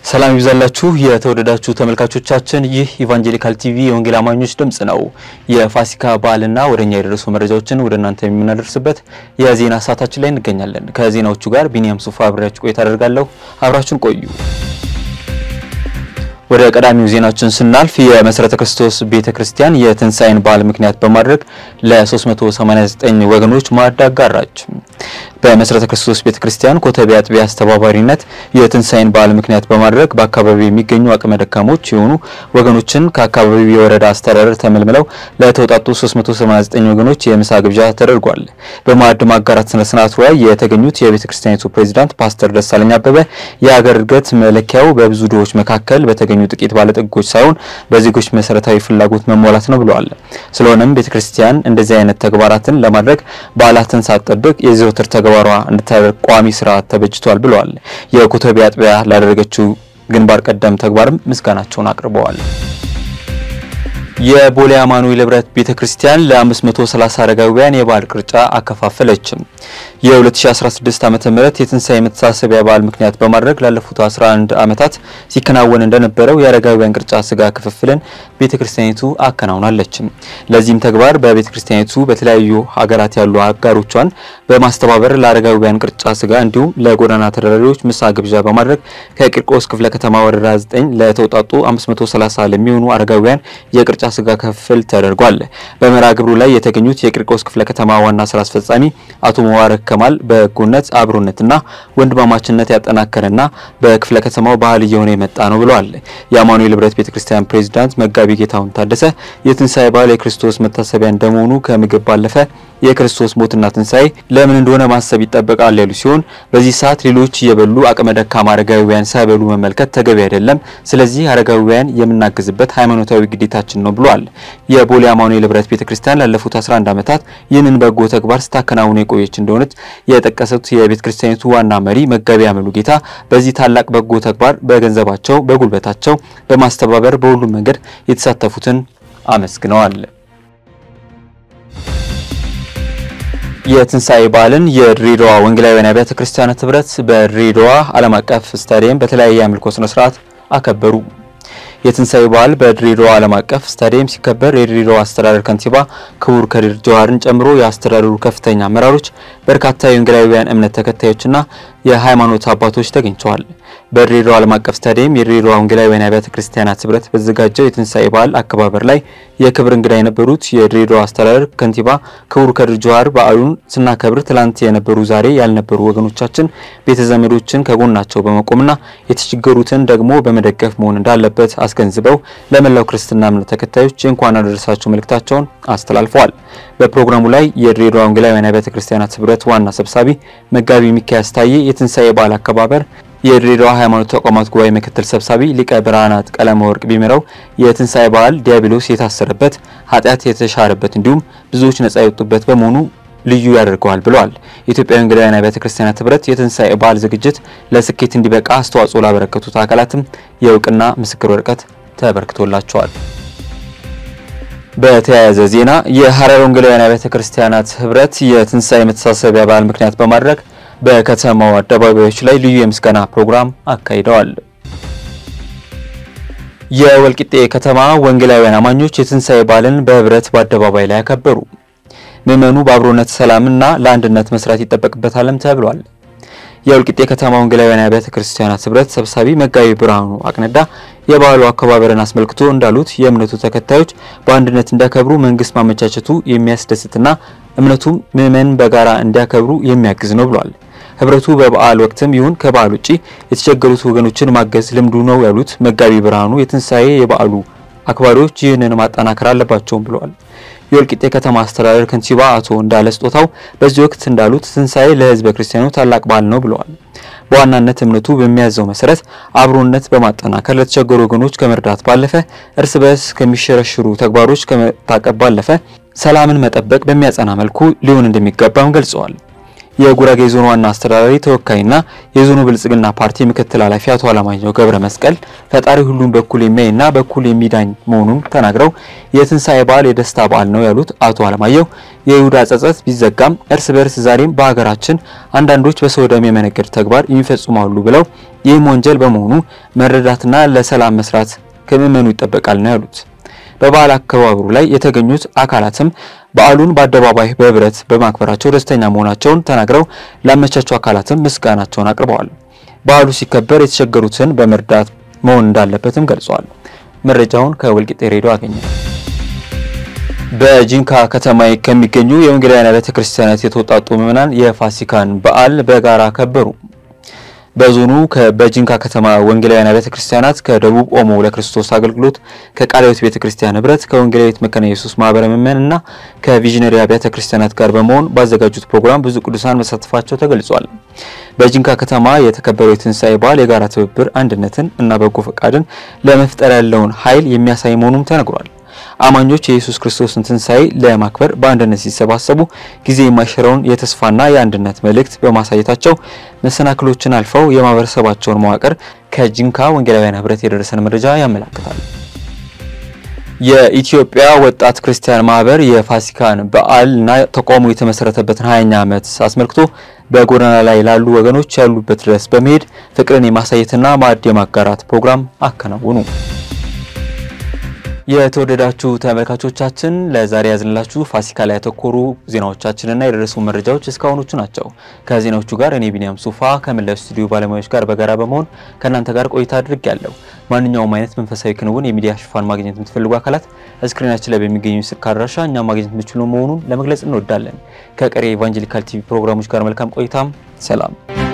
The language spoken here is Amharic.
ሰላም ይብዛላችሁ የተወደዳችሁ ተመልካቾቻችን፣ ይህ ኢቫንጀሊካል ቲቪ የወንጌል አማኞች ድምጽ ነው። የፋሲካ በዓልና ወደኛ የደረሱ መረጃዎችን ወደ እናንተ የምናደርስበት የዜና ሰዓታችን ላይ እንገኛለን። ከዜናዎቹ ጋር ቢኒያም ሱፋ አብሬያችሁ ቆይታ አደርጋለሁ። አብራችሁን ቆዩ። ወደ ቀዳሚው ዜናችን ስናልፍ የመሰረተ ክርስቶስ ቤተ ክርስቲያን የትንሣኤን በዓል ምክንያት በማድረግ ለ389 ወገኖች ማዕድ አጋራች። በመሰረተ ክርስቶስ ቤተ ክርስቲያን ኮተቤ አጥቢያ አስተባባሪነት የትንሣኤን በዓል ምክንያት በማድረግ በአካባቢው የሚገኙ አቅመ ደካሞች የሆኑ ወገኖችን ከአካባቢው የወረዳ አስተዳደር ተመልምለው ለተውጣጡ 389 ወገኖች የምሳ ግብዣ ተደርጓል። በማዕድ ማጋራት ስነ ስርዓቱ ላይ የተገኙት የቤተ ክርስቲያኒቱ ፕሬዚዳንት ፓስተር ደሳለኝ አበበ የሀገር እድገት መለኪያው በብዙ ድሆች መካከል በተገኙ ጥቂት ባለጠጎች ሳይሆን በዜጎች መሰረታዊ ፍላጎት መሟላት ነው ብለዋል። ስለሆነም ቤተ ክርስቲያን እንደዚህ አይነት ተግባራትን ለማድረግ በዓላትን ሳትጠብቅ የዘወትር ተግባሯ እንድታደርግ ቋሚ ስርዓት ተበጅቷል ብለዋል። የኮተቤ አጥቢያ ላደረገችው ግንባር ቀደም ተግባርም ምስጋናቸውን አቅርበዋል። የቦሌ አማኑኤል ህብረት ቤተ ክርስቲያን ለ530 አረጋውያን የበዓል ቅርጫ አከፋፈለች። የ2016 ዓመተ ምህረት የትንሣኤ መተሳሰቢያ በዓል ምክንያት በማድረግ ላለፉት 11 ዓመታት ሲከናወን እንደነበረው የአረጋውያን ቅርጫ ስጋ ክፍፍልን ቤተ ክርስቲያኒቱ አከናውናለች። ለዚህም ተግባር በቤተ ክርስቲያኒቱ በተለያዩ ሀገራት ያሉ አጋሮቿን በማስተባበር ለአረጋውያን ቅርጫ ስጋ እንዲሁም ለጎዳና ተዳዳሪዎች ምሳ ግብዣ በማድረግ ከቂርቆስ ክፍለ ከተማ ወረዳ 9 ለተውጣጡ 530 ለሚሆኑ አረጋውያን የቅርጫ ስጋ ክፍል ተደርጓል። በመርሃ ግብሩ ላይ የተገኙት የቂርቆስ ክፍለ ከተማ ዋና ስራ አስፈጻሚ አቶ መዋረክ ከማል በጎነት አብሮነትና ወንድማማችነት ያጠናከረና በክፍለ ከተማው ባህል እየሆነ የመጣ ነው ብለዋል። የአማኑኤል ህብረት ቤተክርስቲያን ፕሬዚዳንት መጋቢ ጌታሁን ታደሰ የትንሣኤ በዓል የክርስቶስ መታሰቢያ እንደመሆኑ ከምግብ ባለፈ የክርስቶስ ሞትና ትንሣኤ ለምን እንደሆነ ማሰብ ይጠበቃል ያሉ ሲሆን በዚህ ሰዓት ሌሎች እየበሉ አቅመ ደካማ አረጋዊያን ሳይበሉ መመልከት ተገቢ አይደለም። ስለዚህ አረጋዊያን የምናግዝበት ሃይማኖታዊ ግዴታችን ነው ብሏል። የቦሌ አማኑኤል ህብረት ቤተክርስቲያን ላለፉት 11 ዓመታት ይህንን በጎ ተግባር ስታከናውኑ የቆየች እንደሆነች የጠቀሱት የቤተ ክርስቲያኒቱ ዋና መሪ መጋቢ አመሉ ጌታ በዚህ ታላቅ በጎ ተግባር በገንዘባቸው፣ በጉልበታቸው በማስተባበር በሁሉም መንገድ የተሳተፉትን አመስግነዋል። የትንሣኤ በዓልን የድሬዳዋ ወንጌላውያን አብያተ ክርስቲያናት ህብረት በድሬዳዋ ዓለም አቀፍ ስታዲየም በተለያየ አምልኮ ስነ ስርዓት አከበሩ። የትንሣኤ በዓል በድሬዳዋ ዓለም አቀፍ ስታዲየም ሲከበር የድሬዳዋ አስተዳደር ከንቲባ ክቡር ከድር ጀዋርን ጨምሮ የአስተዳደሩ ከፍተኛ አመራሮች፣ በርካታ የወንጌላውያን እምነት ተከታዮችና የሃይማኖት አባቶች ተገኝተዋል። በድሬዳዋ ዓለም አቀፍ ስታዲየም የድሬዳዋ ወንጌላውያን አብያተ ክርስቲያናት ህብረት በተዘጋጀው የትንሣኤ በዓል አከባበር ላይ የክብር እንግዳ የነበሩት የድሬዳዋ አስተዳደር ከንቲባ ክቡር ከድር ጀዋር በዓሉን ስናከብር ትላንት የነበሩ ዛሬ ያልነበሩ ወገኖቻችን ቤተ ዘመዶችን ከጎናቸው በመቆምና የተቸገሩትን ደግሞ በመደገፍ መሆን እንዳለበት አስገንዝበው ለመላው ክርስትና እምነት ተከታዮች የእንኳን አደረሳችሁ መልእክታቸውን አስተላልፈዋል። በፕሮግራሙ ላይ የድሬዳዋ ወንጌላውያን አብያተ ክርስቲያናት ህብረት ዋና ሰብሳቢ መጋቢ ሚካያስ ታዬ የትንሣኤ በዓል አከባበር የድሬዳዋ ሃይማኖት ተቋማት ጉባኤ ምክትል ሰብሳቢ ሊቀ ብርሃናት ቀለመ ወርቅ ቢምረው የትንሣኤ በዓል ዲያብሎስ የታሰረበት ኃጢአት የተሻረበት እንዲሁም ብዙዎች ነጻ የወጡበት በመሆኑ ልዩ ያደርገዋል ብለዋል። የኢትዮጵያ ወንጌላውያን አብያተ ክርስቲያናት ህብረት የትንሣኤ በዓል ዝግጅት ለስኬት እንዲበቃ አስተዋጽኦ ላበረከቱት አካላትም የእውቅና ምስክር ወረቀት ተበርክቶላቸዋል። በተያያዘ ዜና የሀረር ወንጌላውያን አብያተ ክርስቲያናት ህብረት የትንሣኤ መተሳሰቢያ በዓል ምክንያት በማድረግ በከተማው አደባባዮች ላይ ልዩ የምስጋና ፕሮግራም አካሂደዋል። የወልቂጤ ከተማ ወንጌላውያን አማኞች የትንሣኤ በዓልን በህብረት በአደባባይ ላይ ያከበሩ። ምዕመኑ በአብሮነት ሰላምና ለአንድነት መስራት ይጠበቅበታልም ተብሏል። የወልቂጤ ከተማ ወንጌላውያን አብያተ ክርስቲያናት ህብረት ሰብሳቢ መጋቢ ብርሃኑ አቅነዳ የበዓሉ አከባበርን አስመልክቶ እንዳሉት የእምነቱ ተከታዮች በአንድነት እንዲያከብሩ መንግስት ማመቻቸቱ የሚያስደስትና እምነቱም ምዕመን በጋራ እንዲያከብሩ የሚያግዝ ነው ብሏል። ህብረቱ በበዓል ወቅትም ይሁን ከበዓል ውጪ የተቸገሩት ወገኖችን ማገዝ ልምዱ ነው ያሉት መጋቢ ብርሃኑ የትንሣኤ የበዓሉ አክባሪዎች ይህንን ማጠናከር አለባቸውም ብለዋል። የወልቂጤ ከተማ አስተዳደር ከንቲባ አቶ እንዳለ ስጦታው በዚህ ወቅት እንዳሉት ትንሣኤ ለህዝበ ክርስቲያኑ ታላቅ በዓል ነው ብለዋል። በዋናነት እምነቱ በሚያዘው መሰረት አብሮነት በማጠናከር ለተቸገሩ ወገኖች ከመርዳት ባለፈ እርስ በርስ ከሚሸረሽሩ ተግባሮች ከመታቀብ ባለፈ ሰላምን መጠበቅ በሚያጸና መልኩ ሊሆን እንደሚገባም ገልጸዋል። የጉራጌ ዞን ዋና አስተዳዳሪ ተወካይና የዞኑ ብልጽግና ፓርቲ ምክትል ኃላፊ አቶ አለማየሁ ገብረ መስቀል ፈጣሪ ሁሉም በኩል የሚያይና በኩል የሚዳኝ መሆኑን ተናግረው የትንሣኤ በዓል የደስታ በዓል ነው ያሉት አቶ አለማየሁ የይሁዳ ጸጸት ቢዘጋም እርስ በርስ ዛሬም በሀገራችን አንዳንዶች በሰው ደም የመነገድ ተግባር የሚፈጽማሉ ብለው ይህም ወንጀል በመሆኑ መረዳትና ለሰላም መስራት ከምዕመኑ ይጠበቃል ነው ያሉት። በበዓል አከባበሩ ላይ የተገኙት አካላትም በዓሉን በአደባባይ በህብረት በማክበራቸው ደስተኛ መሆናቸውን ተናግረው ላመቻቹ አካላትም ምስጋናቸውን አቅርበዋል። በዓሉ ሲከበር የተቸገሩትን በመርዳት መሆን እንዳለበትም ገልጸዋል። መረጃውን ከወልቂጤ ሬዲዮ አገኘ። በጂንካ ከተማ ከሚገኙ የወንጌላውያን ቤተ ክርስቲያናት የተውጣጡ ምዕመናን የፋሲካን በዓል በጋራ ከበሩ። በዞኑ በጂንካ ከተማ ወንጌላውያን ቤተ ክርስቲያናት ከደቡብ ኦሞ ለክርስቶስ አገልግሎት ከቃላዊት ቤተ ክርስቲያን ህብረት ከወንጌላዊት መካነ ኢየሱስ ማህበረ ምእመናን እና ከቪዥነሪ ቤተ ክርስቲያናት ጋር በመሆን ባዘጋጁት ፕሮግራም ብዙ ቅዱሳን መሳተፋቸው ተገልጿል። በጂንካ ከተማ የተከበረው የትንሣኤ በዓል የጋራ ትብብር፣ አንድነትን እና በጎ ፈቃድን ለመፍጠር ያለውን ኃይል የሚያሳይ መሆኑም ተነግሯል። አማኞች የኢየሱስ ክርስቶስን ትንሣኤ ለማክበር በአንድነት ሲሰባሰቡ ጊዜ የማይሽረውን የተስፋና የአንድነት መልእክት በማሳየታቸው መሰናክሎችን አልፈው የማህበረሰባቸውን መዋቅር ከጂንካ ወንጌላውያን ህብረት የደረሰን መረጃ ያመላክታል። የኢትዮጵያ ወጣት ክርስቲያን ማህበር የፋሲካን በዓል እና ተቋሙ የተመሰረተበትን 20ኛ ዓመት አስመልክቶ በጎዳና ላይ ላሉ ወገኖች ያሉበት ድረስ በመሄድ ፍቅርን የማሳየትና ማዕድ የማጋራት ፕሮግራም አከናውኑ። የተወደዳችሁ ተመልካቾቻችን ለዛሬ ያዝንላችሁ ፋሲካ ላይ ያተኮሩ ዜናዎቻችንና የደረሱ መረጃዎች እስካሁኖቹ ናቸው። ከዜናዎቹ ጋር እኔ ቢኒያም ሱፋ ከመላው ስቱዲዮ ባለሙያዎች ጋር በጋራ በመሆን ከእናንተ ጋር ቆይታ አድርግ ያለው። ማንኛውም አይነት መንፈሳዊ ክንውን የሚዲያ ሽፋን ማግኘት የምትፈልጉ አካላት እስክሪናችን ላይ በሚገኙ ስልክ አድራሻ እኛ ማግኘት የምትችሉ መሆኑን ለመግለጽ እንወዳለን። ከቀሪ የኢቫንጀሊካል ቲቪ ፕሮግራሞች ጋር መልካም ቆይታም ሰላም